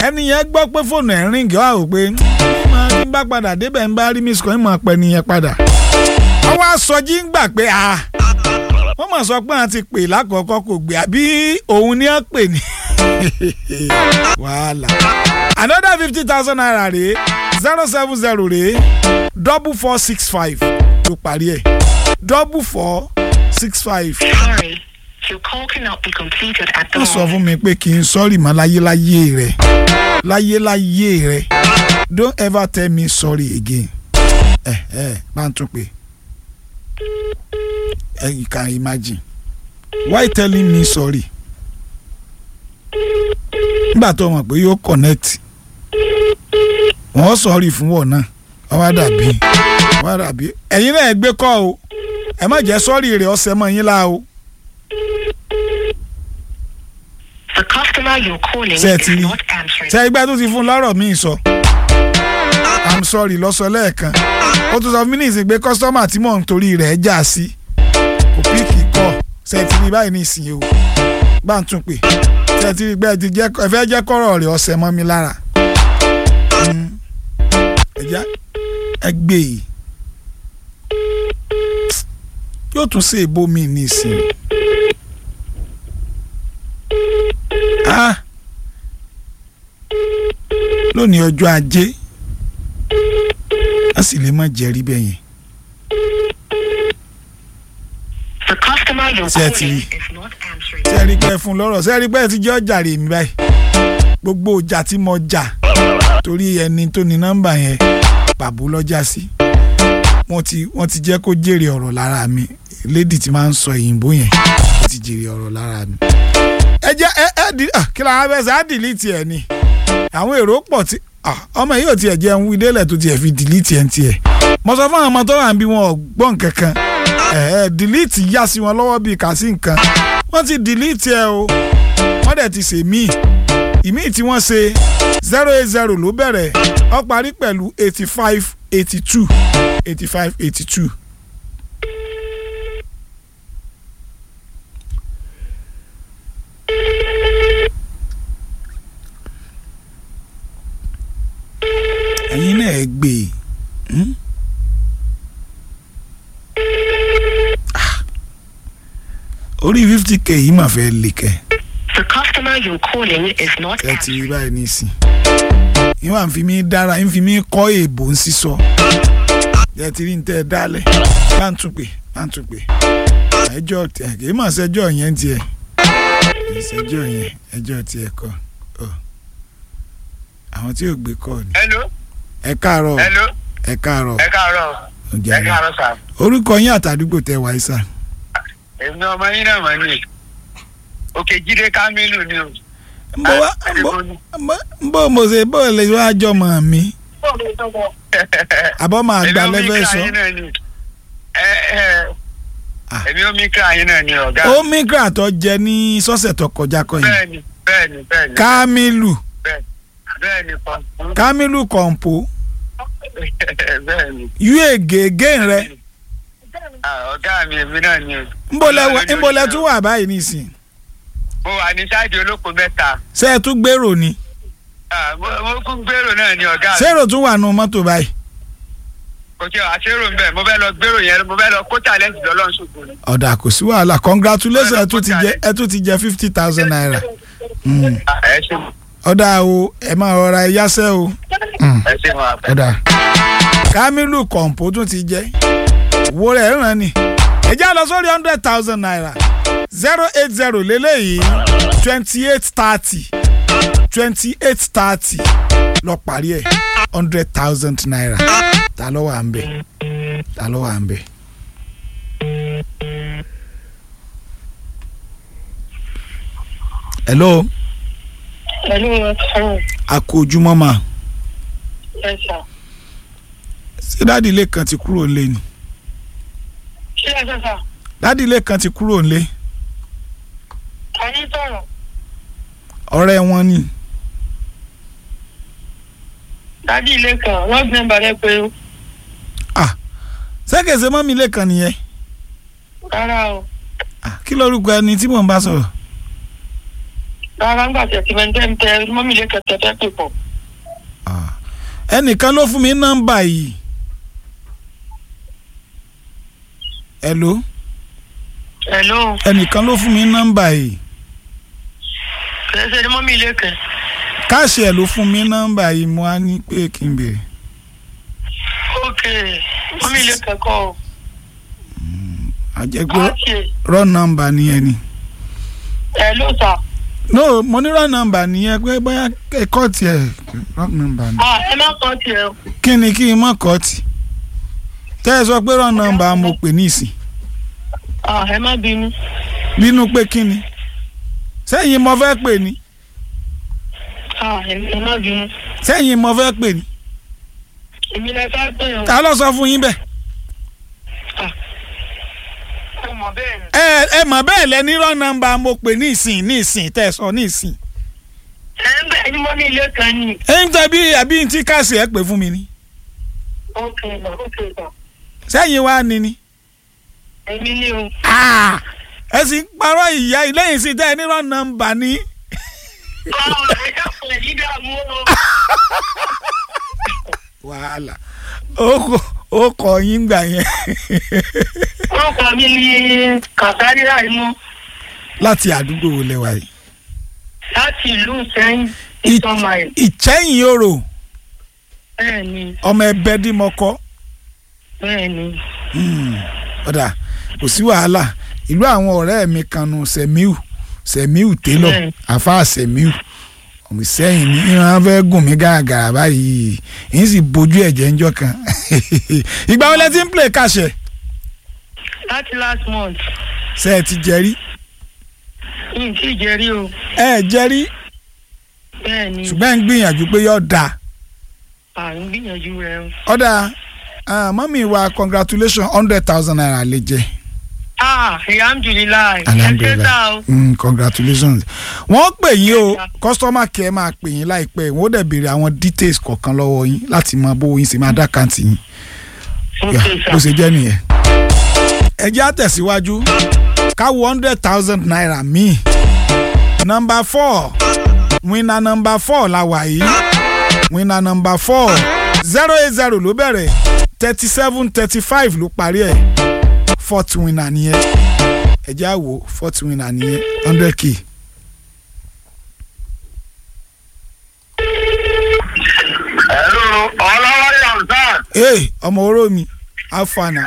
ẹni yẹn gbọ́ pé fóònù ẹ̀ ń ríǹgì ọ́ àwò pé máa ń bá padà débẹ̀ ń bá rí miss kan ń máa pẹ́ nìyẹn padà. ọwọ́ aṣọjí ń gbà pé a wọ́n mọ̀ sọ pé àwọn ti pè lákọ̀ọ́kọ́ kò gbé àbí òun ni wọ́n pè ní. wàhálà another fifty thousand naira rèé zero seven zero rèé double four six five ló parí ẹ̀ double four six five. Sorry, your call cannot be completed at the wọ́n sọ moment. fún mi pé kí n sọ́ọ̀rì mọ́ láyéláyé rẹ̀ láyéláyé rẹ̀ don't ever tell me sorry again ẹ ẹ bá ń tún pé ẹ you can imagine why telling me sorry nígbà tó mọ̀ pé yóò connect wọ́n sọ̀rì fún wọ̀ náà wọ́n wá dàbí wọ́n wá dàbí ẹ̀yin náà ẹ gbé kọ́ o ẹ má jẹ́ sọ́ọ̀rì rẹ̀ ọ̀sẹ̀ mọ́ yín lá o. The customer you're calling Ṣé ẹ is ti rí? not answering. ṣe ìgbà tó ti fún lọ́rọ̀ míì sọ i'm sorry lọ́sọ lẹ́ẹ̀kan ó tún sọ fún mi ní ìsìn pé kọ́sítọ́mà tí mò ń torí rẹ̀ já sí kò píìkì kọ́ ṣe ti rí báyìí ní ìsìn o bá ń tún pè ṣe ti rí pé ẹ ti jẹ́ ẹ fẹ́ jẹ́ kọ́rọ̀ rẹ̀ ọ̀sẹ̀ mọ́ mi lára Mm. ẹ já ẹ gbé e yóò tún ṣe èbó mi ní ìsìn ah lónìí ọjọ́ ajé a sì lè má jẹ́rí bẹ́ẹ̀ yẹn The customer you're Ṣé ẹ ti calling rí? is not answering. ṣe rí pé fún lọ́rọ̀ ṣe rí pé ti jẹ́ ọjà rè mí báyìí gbogbo ọjà tí mo jà torí ẹni tó ní nọ́mbà yẹn pàbó lọ́jà sí wọ́n ti wọ́n ti jẹ́ kó jèrè ọ̀rọ̀ lára mi lédi tí máa ń sọ òyìnbó yẹn ó ti jèrè ọ̀rọ̀ lára mi. ẹ jẹ́ ẹ ẹ di ah, kí la fẹ́ sẹ́ á dìlítì ẹ̀ ni àwọn èrò pọ̀ tí ah, ọmọ yìí ò tiẹ̀ jẹ́ ń wí délẹ̀ tó tiẹ̀ fi dìlítì ẹ̀ ń tiẹ̀ mo sọ fún àwọn ọmọ tó wà ń bí wọn ò gbọ́ nǹkan kan ẹ̀ ẹ̀ dìlítì yá sí wọn lọ́wọ́ bíi kà sí nǹkan wọ́n ti dìlítì ẹ̀ o wọ́n dẹ̀ ti ṣe míì ìmíì tí wọ́n ṣe zero eight zero ló bẹ̀rẹ̀ ó parí pẹ̀lú eighty five eighty two eighty five eighty two. ẹ̀yin náà ẹ gbé e. Hmm? Ah. orí fifty k yìí mà fẹ́ lè kẹ́ The customer you're calling is not ẹ ti rí answering. báyìí nísìn yín wà ń fi mí dára yín fi mí kọ́ èèbò ń sísọ ẹ ti rí ní tẹ́ ẹ dálẹ̀ bá ń tún pè bá ń tún pè ẹjọ́ tẹ kì í mà sẹ́jọ́ yẹn tiẹ̀ kì í sẹ́jọ́ yẹn ẹjọ́ tiẹ̀ kọ́ ọ àwọn tí ò gbé kọ́ ni hello ẹ káàárọ̀ hello ẹ káàárọ̀ ẹ káàárọ̀ ó ẹ jàre. káàárọ̀ sà orúkọ yín àtàdúgbò tẹ wáyé sà èmi ọmọ yín náà mọ̀ ní òkè jíde kámínú ni o. ń bọ́ wá ń bọ́ ń bọ́ mo ṣe bọ́ lè wá jọ mọ̀ mí àbọ̀ máa gbà lẹ́fẹ̀ẹ́ sọ. èmi omi kíra yín náà ni ẹ ẹ Ah. èmi omi kíra yín náà ni ọ̀gá ó migra tó jẹ ní sọ́sẹ̀ tó kọjá kọ́ yìí bẹ́ẹ̀ni bẹ́ẹ̀ni bẹ́ẹ̀ni Kamilu bẹ́ẹ̀ni pọ̀npọ̀n Kamilu kọ̀ǹpó bẹ́ẹ̀ni yúè gègé rẹ Ah, ọ̀gá mi èmi náà ni o. ńbọ̀lẹ̀ ńbọ̀lẹ̀ tún wà báyìí nísìn mo wà ní sáàdì olóko mẹ́ta ṣé ẹ tún gbèrò ni Ah, mo mo kún gbèrò náà ni ọ̀gá mi. ṣérò tún wà nù mọ́tò báyìí kò tí ò àṣérò ń bẹ̀ mo fẹ́ lọ gbèrò yẹn mo fẹ́ lọ kó talent lọ́lọ́run ṣògo ni. ọ̀dà kò sí wàhálà congratulations ẹ tún ti jẹ ẹ tún ti jẹ fifty thousand naira Mm. Ah, ẹ ṣe ọ̀dà o ẹ máa rọra ẹ yáṣẹ́ o Mm. ẹ ṣe wọn àpẹ. ọ̀dà Kamilu kọ̀ǹpó tún ti jẹ́ owó rẹ̀ ràn ní ẹ já lọ sórí hundred thousand naira zero eight zero lélẹ́yìí twenty eight thirty twenty eight thirty lọ parí ẹ̀ hundred thousand naira ta ló wà ń bẹ̀ ta ló wà ń bẹ̀. hello Pẹ̀lú ọ̀sán a kú ojúmọ́ mà ẹ̀sà. ṣé dáàdi ilé kan ti kúrò nílé ni Ṣé ẹ sọ́sà? dáàdi ilé kan ti kúrò nílé A ní sọ̀rọ̀. ọ̀rẹ́ wọn ni Dádì ilé kan, wọ́n gbé balẹ̀ pé ó. ṣé mọ́mí ilé kan nìyẹn Rárá o. Ah, kí lórúkọ ẹni tí mò ń bá sọ̀rọ̀ rárá ń gbà tẹ̀ tí mẹ́tẹ́ ń tẹ mọ́mí ilé kẹtẹ fẹ́ pè pọ̀. Ah. ẹnìkan ló fún mi nọ́mbà yìí hello hello ẹnìkan ló fún mi nọ́mbà yìí kìí ṣe ni mọ́mí ilé kẹ. káàṣì ẹ̀ ló fún mi nọ́mbà yìí mo á ní pé kí n béèrè ok mọ́mí ilé kẹ kọ́ ọ. àjẹgbé káàkiri rọ nọ́mbà nìyẹn ni hello sà. no mo ní rọ nọ́mbà nìyẹn pé bóyá ẹ̀kọ́ tiẹ̀ rọ nọ́mbà ni ah ẹ má kọ́ tiẹ̀ o. kí ni kí n mọ̀ kọ́ tì tẹ́ ẹ sọ pé rọ nọ́mbà mo pè ní ìsìn ah ẹ má bínú. bínú pé kí ni sẹ́yìn mo fẹ́ pè ní ah ẹ ẹ má bínú. sẹ́yìn mo fẹ́ pè ní èmi lẹ fẹ́ pè ọ́. ta ló sọ fún yín bẹ́ẹ̀ mo mọ̀ bẹ́ẹ̀ ni. ẹ ẹ mọ̀ bẹ́ẹ̀ lẹ ní rọ nọ́mbà mo pè ní ìsìn ní ìsìn tẹ́ ẹ sọ ní ìsìn ẹ ń bẹ̀ ní mọ́mí ilé kan ni. ẹ ń tẹ́ bí àbí tí káàsì ẹ pè fún mi ni ok sà ok sà. sẹ́yìn wá ni ni èmi ni o. Ah! ẹ sì ń parọ́ ìyá ìlẹ́yìn sí tẹ́ ẹ ní rọ nọ́mbà ni ọ̀ ẹ dákun ẹ̀ ní dààmú o. wàhálà ó kọ ó kọ yín gbà yẹn orúkọ mi ni kàtàrí àìmọ́ láti àdúgbò wo lẹ́wà yìí láti ìlú sẹ́yìn Ì- ìtọ́màì. ìchẹ́yìn orò bẹ́ẹ̀ ni ọmọ ẹbẹ dímọkọ bẹ́ẹ̀ ni. ọ̀dà kò sí wàhálà ìlú àwọn ọ̀rẹ́ mi kan nù sẹ̀míù sẹ̀míù télọ̀ Bẹ́ẹ̀. àfa sẹ̀míù ọmọ ìsẹ́yìn ní ìran fẹ́ gùn mí gàgàrà báyìí yìí sì bójú ẹ̀jẹ̀ ńjọ́ kan ìgbà wo lẹ ti ń play kàṣẹ láti last month ṣe ẹ ti jẹrí n tí ì jẹ́rí o ẹ jẹrí bẹ́ẹ̀ ni ṣùgbọ́n ẹ ń gbìyànjú pé yóò dáa à ń gbìyànjú rẹ o. ọ̀dà mọ́mí wa congratulation hundred thousand naira lè jẹ́ ah alhamdulilayi ẹ ṣe Alhamdulillah. sá o. mm, congratulations wọ́n pè yín o customer care máa pè yín láìpẹ́ wọ́n dẹ̀ béèrè àwọn details kọ̀ọ̀kan lọ́wọ́ yín láti mọ bó yín ṣe máa dá kàǹtì yín ok Yeah, sá bó ṣe jẹ́ nìyẹn. ẹ jẹ́ àtẹ̀síwájú káwọ́ hundred thousand naira míì number four winner number four la wà yìí winner number four zero eight zero ló bẹ̀rẹ̀ thirty seven thirty five ló parí ẹ̀ fourth winner nìyẹn ẹ jẹ́ àwò fourth winner nìyẹn hundred k. Hello, ọlọ́wọ́ yamsan. ee ọmọ oró mi afana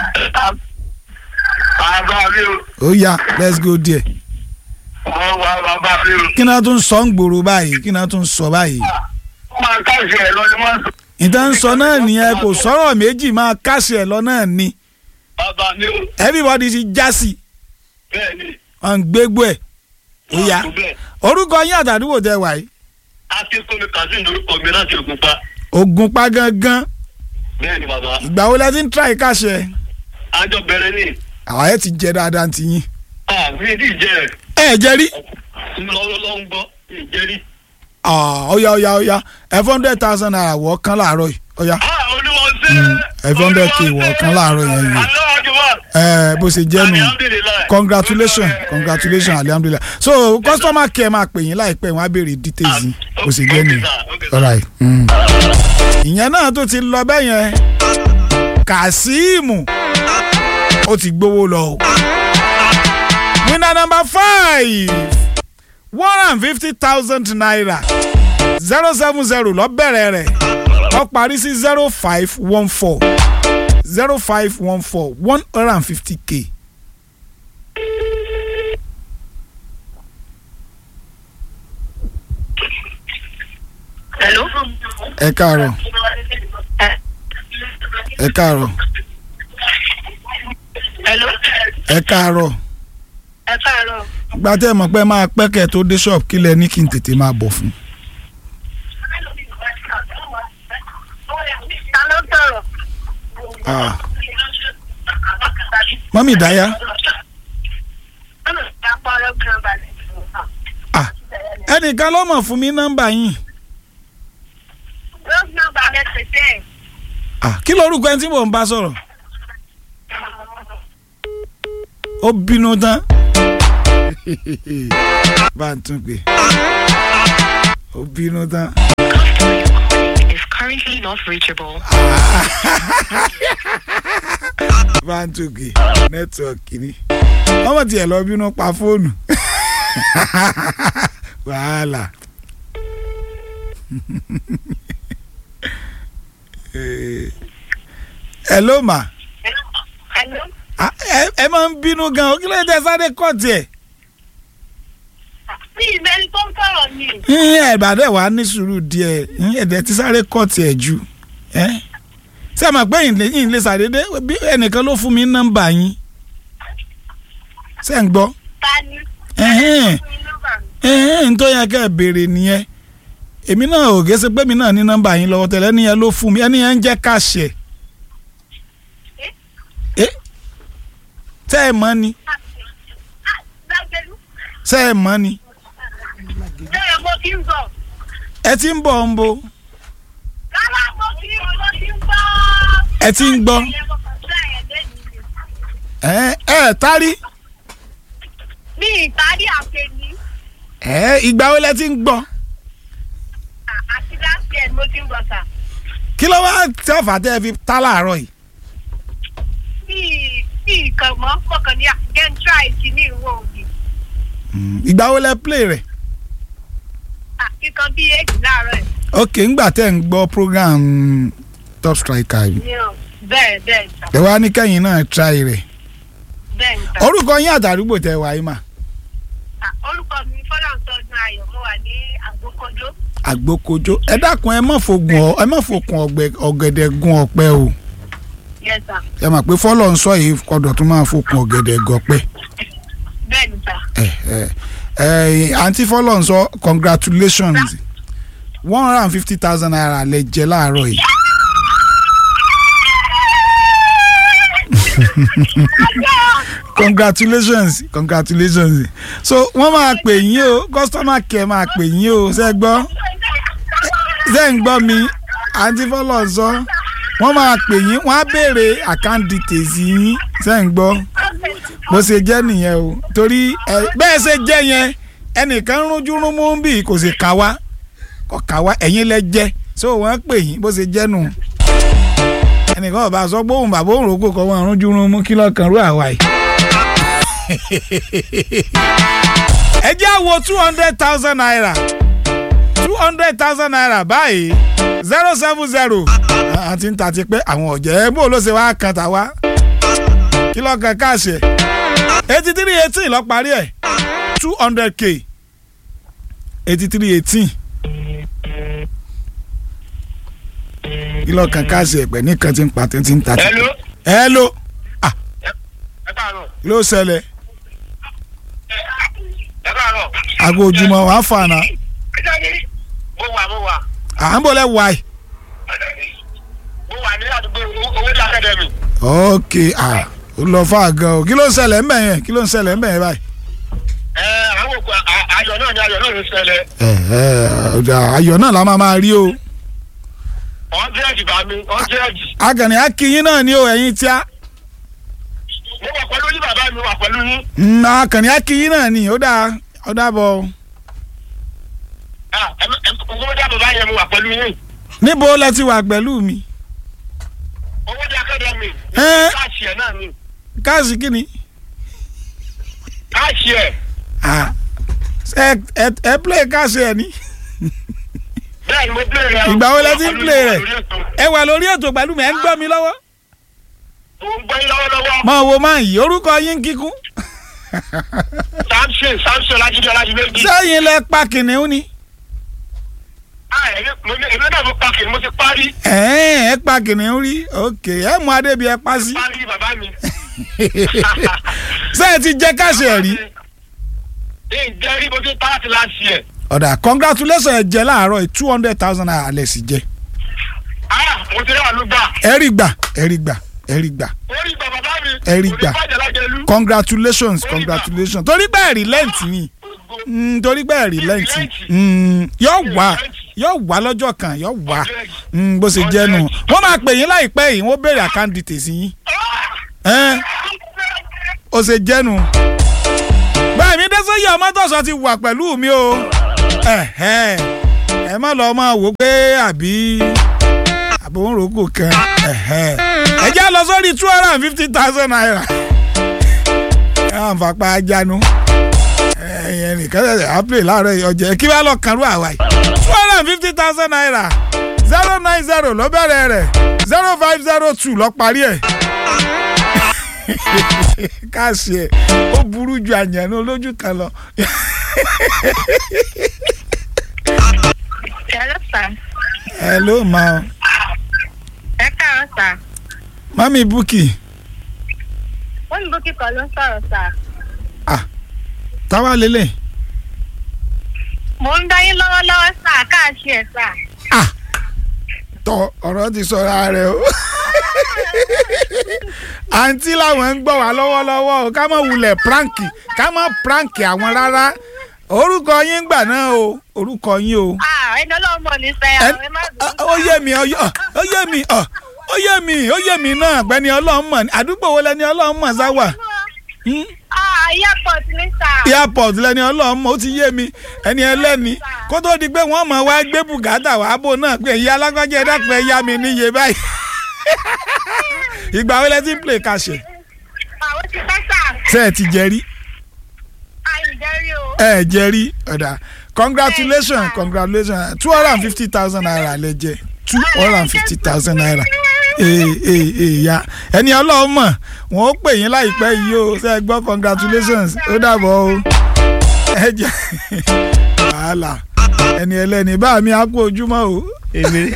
Bàbá mi o, ó yá let's go there. wọ́n wá bàbá mi o. kí náà tún sọ ń gbòòrò báyìí kí náà tún sọ báyìí. Wọ́n máa káṣí ẹ̀ lọ ni wọ́n sọ. ìtàn sọ náà nìyẹn kò sọ̀rọ̀ méjì máa kásì ẹ̀ lọ náà ni Bàbá mi o, everybody ti já sí bẹ́ẹ̀ ni. ọ̀n gbégbó ẹ̀ ó yá Wọ́n kú bẹ́ẹ̀. orúkọ yín àtàdúgbò tẹ wà yìí Akínkúnmi Kazeem lorúkọ mi láti Ògùnpa. Ògùnpa gangan Bẹ́ẹ̀ ni bàbá. ìgbà wo lẹ ti ń try kásì ẹ̀ Àjọ bẹ̀rẹ̀ ni. àwọn ẹ̀ ti jẹ dáadáa ti yín Ah, mi ì tí ì jẹ́ ẹ̀. ẹ̀ jẹ́ rí Lọ́wọ́ ń gbọ́, mi ì jẹ́ rí. ó yá ó yá ó yá ẹ̀ four hundred thousand naira wọ̀ kán láàárọ̀ yìí ó yá Ah, olúwa ṣe. ẹ̀ four hundred k wọ̀ kán láàárọ̀ yẹn yìí Allahu Akbar. ẹ̀ bó ṣe jẹ́ nù. Alhamdulillah. congratulations congratulations alhamdulilah so customer care máa pè yín láìpẹ́ wọ́n á béèrè details yín kò sì jẹ́ nìyẹn alright. mm. ìyẹn náà tó ti lọ bẹ́ẹ̀ yẹn Kazeem ó ti gbowó lọ o winner number five one hundred and fifty thousand naira zero seven zero lọ bẹ̀rẹ̀ rẹ̀ ó parí sí zero five one four zero five one four one hundred and fifty k. hello. ẹ káàárọ̀ ẹ káàárọ̀ hello. ẹ káàárọ̀ ẹ káàárọ̀. gba tẹ́ ẹ mọ̀ pé máa pẹ́ kẹ́ ẹ tó dé ṣọ́ọ̀bù kílẹ̀ ní kí n tètè máa bọ̀ fún. ta ló sọ̀rọ̀. Ah, mọ́mí ìdáyà ah, ẹnìkan ló mọ̀ fún mi nọ́mbà yín Ah, kí lorúkọ ẹni tí mò ń bá sọ̀rọ̀ ó bínú tán bá ń tún pè ó bínú tán. Customer you're calling is currently not reachable. báńtòkè nẹ́tíwọ̀kì ni wọ́n mọ̀ tiẹ̀ lọ bínú pa fóònù wàhálà. Eh, hello ma Hello? Ah, ẹ ẹ máa ń bínú gan o kí ló dé sáré kọ́ọ̀tì ẹ̀ Mi ìmẹ́ni tó ń sọ̀rọ̀ ni. yín ẹ̀bàdàn wà ní sùúrù díẹ̀ yín ẹ̀dẹ̀ ti sáré kọ́ọ̀tì ẹ̀ jù ẹ́ ṣé ẹ mọ̀ pé yín lè- yín lè ṣàdédé bí ẹnìkan ló fún mi ní nọ́mbà yín ṣé ń gbọ́ Ta ni? ẹ̀hẹ́n Fún mi nọ́mbà mi. ẹ̀hẹ́n tó yẹ kẹ́ ẹ béèrè nìyẹn èmi náà ò gẹ́sẹ̀ pé mi náà ní nọ́mbà yín lọ́wọ́ tẹ́lẹ̀ ẹni yẹn ló fún mi ẹni yẹn ń jẹ́ káṣẹ̀ ẹ́ tẹ́ ẹ mọ̀ ni Ah, Lágbẹ́lú. tẹ́ ẹ mọ̀ ni Bẹ́ẹ̀ mo ti ń bọ̀. ẹ ti ń bọ̀ ń bo Rárá mo ti ń mo ti ń bọ̀. ẹ ti ń gbọ́ Ìyẹn mo kàn sí àyẹ̀dẹ́ mi. ẹ ẹ tárí Mi ìtàrí àpè ni. ẹ ìgbà wo lẹ ti ń gbọ́ Ah, Àti láti ẹ̀ mo ti ń bọ̀ sà. kí ló wá tí ọ̀fà tẹ́ ẹ fi tá láàárọ̀ yìí Mi mi ìkàn mọ́ kọ̀ọ̀kan ní àgẹ́n tíráì sí ní ìwọ òbí. ìgbà wo lẹ play rẹ̀ Kíkan bí èjì láàárọ̀ ẹ̀. ok ńgbà tẹ́ ń gbọ́ program top striker yìí Ní ọ̀ bẹ́ẹ̀ bẹ́ẹ̀ sà. ẹ wá ní kẹ́yìn náà try rẹ̀ Bẹ́ẹ̀ ni sà. orúkọ yín àtàrúgbò tẹ́ wáyé mà Ah, Orúkọ mi Fọláńtọ́dún Ayọ̀ mo wà ní Àgbókojó. àgbókojó ẹ dákun ẹ má fògùn ọ ẹ má fòkun ọ̀gbẹ- ọ̀gẹ̀dẹ̀ gun ọ̀pẹ o Yes sà. ẹ mà pé fọlọ́ ń sọ yìí kọdọ̀ tún máa fòkun ọ̀gẹ̀dẹ̀ gọ̀pẹ́ Bẹ́ẹ̀ ni sà. ẹ ẹ ẹ àǹtí fọlọ́ ń sọ congratulations one hundred and fifty thousand naira lẹ jẹ láàárọ̀ yìí. congratulations congratulations so wọ́n máa pè yín o customer care máa pè yín o ṣe gbọ́ ṣe ń gbọ́ mi àǹtí fọlọ́ ń sọ wọ́n máa pè yín wọ́n á béèrè account details yín ṣe ń gbọ́ bó ṣe jẹ́ nìyẹn o torí ẹ bẹ́ẹ̀ ṣe jẹ́ yẹn ẹnìkan rúnjú rúnmú bí kò sì kà wá kò kà wá ẹ̀yin lẹ jẹ́ so wọ́n pè yín bó ṣe jẹ́ nù ẹnìkan ọba sọ pé òun bàbá òun rògbò kọ́ wọn rúnjú rúnmú kí lọ́kàn rú àwa yìí. ẹ jẹ́ àwo two hundred thousand naira two hundred thousand naira báyìí zero seven zero àti ń ta ti pé àwọn ọ̀jẹ̀ bó ló ṣe wá kan tà wá kí lọ́kàn káàṣẹ̀ eighty three eighteen lọ parí ẹ̀ two hundred k eighty three eighteen kí lọ́kàn káàṣẹ̀ ẹ̀pẹ̀ nìkan ti ń pa tí ń ta ti pé. Hello. hello ẹ káàárọ̀ kí ló ṣẹlẹ̀ ẹ káàárọ̀. aago ojúmọ́ wàá fànà mo wà mo wà à ń bọ̀ lẹ́ wáyé. mo wà ní àdúgbò owó ní akademi. ok ah ó lọ fà gan o kí ló ń ṣẹlẹ̀ ń bẹ̀ yẹn kí ló ń ṣẹlẹ̀ ń bẹ̀ yẹn báyìí. ẹ àwọn òkú à- ayọ̀ náà ni ayọ̀ náà ló ṣẹlẹ̀. ẹ ẹ ọjà ayọ̀ náà la máa máa rí o. ọ̀ndẹ́ẹ̀dì bá mi ọ̀ndẹ́ẹ̀dì. akànnì akínyín náà ni o ẹ̀yin tí a. mo wà pẹ̀lú yín bàbá mi wà pẹ̀lú yín. Mm, akànnì akínyín náà ni ó dáa ó dábọ̀. Ah, ẹ ẹ owó dá bàbá yẹn mo wà pẹ̀lú yín. níbo lẹ ti wà pẹ̀lú mi. owó dá akademi. Ẹ. káàṣì ẹ̀ náà ni káàsì kí ni. káàṣì ẹ̀. Ah, ẹ ẹ ẹ play káàsì ẹ ní. bẹ́ẹ̀ ni mo play rẹ̀. Ìgbà wo lẹ ti ń play rẹ̀? Mo wà lórí ètò. ẹ wà lórí ètò pẹ̀lú mi ẹ ń gbọ́ mi lọ́wọ́. mo ń gbọ́ yín lọ́wọ́lọ́wọ́. máa wo máa yí orúkọ yín kíkún. samson samson lajide ọlájúméjì. sẹ́yìn lẹ pa kìnìún ni. ah èmi mo ní- èmi náà mo pa kìí mo ti parí. ẹ̀ẹ́n ẹ pa kìnìún rí ok ẹ mú adébí ẹ pa sí. parí bàbá mi. sẹ́yìn ti jẹ́ káṣí ẹ̀ rí. ǹjẹ́ rí bó ti pa láti láti ẹ̀. ọ̀dà congratulations ẹ jẹ láàárọ̀ yìí two hundred thousand naira alẹ́ sì jẹ. ah mo ti rí àlùgbà. ẹ rí gbà ẹ rí gbà ẹ rí gbà orí bàbá bá mi. Ẹ rí gbà. kò ní bàjẹ́ lájẹlú. congratulations congratulations torí pé ẹ̀rí lẹ́ǹtì ni Mm, torí pé ẹ̀rí lẹ́ǹtì yóò wá yóò wá lọ́jọ́ kan yóò wá Mm, bó ṣe jẹ́ nù wọ́n máa pè yín láìpẹ́ yìí wọ́n béèrè account details yín Ẹ́n, ó ṣe jẹ́ nù. bẹ́ẹ̀ mi dẹ́sẹ̀ yẹ ọmọ tọ̀sán ti wà pẹ̀lú mi o Ẹ̀hẹ́n. ẹ má lọ máa wò pé àbí àbòròkò kan ẹ̀hẹ́. ẹ já lọ sórí two hundred and fifty thousand naira ẹ hàn fapá ajánu ẹ̀yìn nìkan ṣẹ̀ṣẹ̀ á play láàárọ̀ yìí ọjà kí wàá lọ kàrú àwa yìí two hundred and fifty thousand naira zero nine zero ló bẹ̀rẹ̀ rẹ̀ zero five zero two lọ parí ẹ̀ káàsì ẹ̀ ó burú ju àyànnú olójú kan lọ. Hello, sir. hello ma Ẹ káàárọ̀, sir. mami buki Wọ́n ní Bókì kan ló ń sọ̀rọ̀, sir. táwa lélẹ̀ Mo ń dá yín lọ́wọ́lọ́wọ́, sir. Káàṣì ẹ̀, sir. tọ ọ̀rọ̀ ti sọra rẹ̀ o àǹtí làwọn ń gbọ́ wá lọ́wọ́lọ́wọ́ o ká má wulẹ̀ pranki ká má pranki àwọn rárá orúkọ yín gbà náà o orúkọ yín o. Ah, ẹni ọlọ́run mọ̀ ní sẹ́yà. Ẹ- Ẹ má ọ- ó yé mi ó yé- ó yé mi ọ, ó yé mi ó yé mi náà gbẹ́ni ọlọ́run mọ̀ ní àdúgbò wo lẹni ọlọ́run mọ̀ sáwà Hmm? Ah, airport ní, sir. airport lẹni ọlọ́run mọ̀ ó ti yé mi ẹni ẹlẹ́ni kó tó di pé wọ́n mọ̀ wá gbé bùkátà wá bò náà pé ìyá alágbájá ẹ dákun ẹ yá mi níye báyìí ìgbà wo lẹ ti ń play kàṣẹ Àwọn ti fẹ́, sir. ṣe ẹ ti jẹ rí Àìjẹ́rí o. ẹ jẹ rí ọ̀dà congratulations congratulations two hundred and fifty thousand naira lẹ jẹ two hundred and fifty thousand naira ee ee ee ya ẹni ọlọ́run mọ̀ wọ́n ó pè yín láìpẹ́ yìí o ṣe é gbọ́ congratulations ó dàbọ̀ o ẹ jẹ wàhálà ẹni ẹlẹ́ni bá mi á kú ojúmọ́ o èmi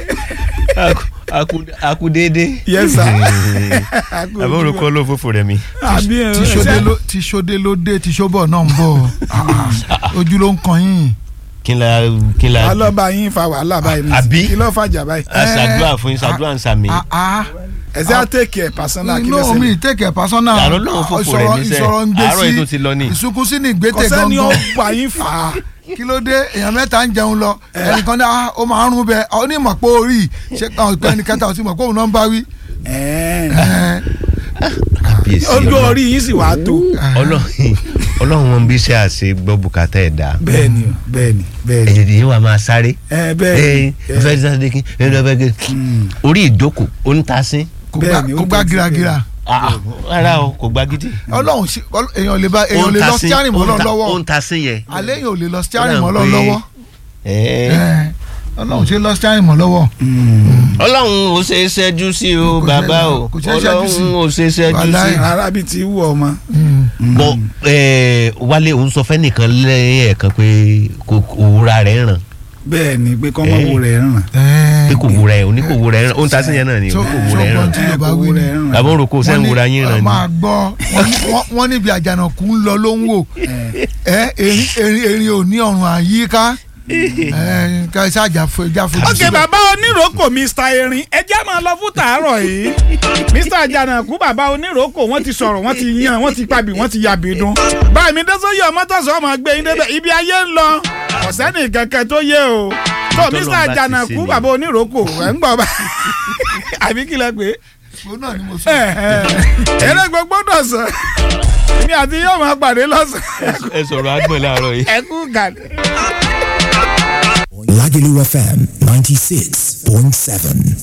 akudede. yes sir á kú àbúrò kọ́ ló fòfò rẹ̀ mi. àbí ẹ tí sóde ló tí sóde ló dé tí sóbọ̀ náà ń bọ̀ ojú ló ń kan yín. kí n la kí n la alọ́ba yín fa wàhálà báyìí ní Àbí? kí ló fàjà báyìí a ṣàdúrà fún yín ṣàdúrà ń sàmì. Ah, ah. ẹ̀sẹ̀ á tèkì ẹ̀ pàṣánà kí ló inú mi ṣẹlẹ̀ tẹ̀kẹ̀ pásánà Àlọ́ náà fòfò rẹ̀ mí sẹ́. ìsọ̀rọ̀ ń gbé Àárọ̀ sí yìí tó ti lọ ní. ìsunkún sí ní ìgbésẹ̀ kọ́sẹ́ ni ó gangan gbà yín fà á kí ló dé èèyàn mẹ́ta ń jẹun lọ ẹnìkan ní ah, ó máa ń rún bẹ ọ ní mọ̀ pé orí ṣé ọ̀pẹ ẹnì kẹta ò sí mọ̀ pé òun náà ń bá wí. Ẹ̀ẹ́. Eh, kábíyèsí ojú Ọlọ́run. orí yín sì wàá tó Ọlọ́run Ọlọ́run wọn bí iṣẹ́ àṣẹ gbọ́ bùkátà ẹ̀ dá. bẹ́ẹ̀ni o bẹ́ẹ̀ni bẹ́ẹ̀ni ẹ̀yẹ̀ yìí wà máa sáré. ẹ bẹ́ẹ̀ni ẹ fẹ́ sáré kí ẹ lọ fẹ́ kí. orí ìjókòó onítàsín. kò gbá Bẹ́ẹ̀ni, ó kò gbá tẹ̀sí gíragíra Ah, rárá o kò gba gidi. ọlọ́run sí ọl- èèyàn lè bá èèyàn lè lọ stiarin mọ́ lọ́n lọ́wọ́ onítàsín yẹ. alẹ́ èèyàn ò lè lọ stiarin Ó mọ́ dà lọ́n pé- lọ́wọ́ Ẹ. Eh, ọlọ́run ṣe lọ stiarin mọ́ lọ́wọ́. Ọlọ́run ò ṣe é ṣẹ́jú sí o Kò ṣe- bàbá o kò ṣe é ṣẹ́jú sí. Ọlọ́run ò ṣe é ṣẹ́jú sí. Wàláhì. rárá bíi ti wú ọmọ Mm. bọ ẹ wálé òun sọ fẹ́nìkan lẹ́ẹ̀kan pé kò kò wúra rẹ̀ ràn bẹ́ẹ̀ni pé kọ́ mọ̀ Eh. wo rẹ̀ ràn Eh, pé kò wúra ẹ̀ òní kò wúra ẹ̀ ràn òun ta sí yẹn náà ni So- òní kò wúra ẹ̀ so ràn tí Yorùbá kò wí wo ni. rẹ̀ ràn àbọ̀ rò kó sẹ́ ń wúra yín ràn ni máa gbọ́ wọ́n ní- wọ́n- wọ́n níbi àjànàkú ń lọ ló ń wò ẹ erin erin erin ò ní ọrùn àyíká ẹ ká iṣẹ́ àjà fo- ìjà fojú ok síbẹ̀. bàbá oníròkò mr erin ẹ jẹ́ máa lọ fún tàárọ̀ yìí mr àjànàkú bàbá oníròkò wọ́n ti sọ̀rọ̀ wọ́n ti yan wọ́n ti pabì wọ́n ti yàbí dún báyìí mi dẹ́sọ́yè ọmọtọ́sọ ọmọ gbé yín débẹ̀ ibi ayé ń lọ ọ̀sẹ́ni kankan tó yé o tó Tọ́lọ́run mr bá ti àjànàkú ṣe ni. bàbá oníròkò ẹ̀ ń gbọ́ bá àbí kí lẹ pé Òun náà ni mo sọ. eré gbogbo dọ̀sán mi àti yóò máa pàdé lọ́sàn-án ẹ sọ̀rọ̀ àgbọ̀n láàárọ̀ yìí. ẹ kú gàdé. Lagelu FM 96.7.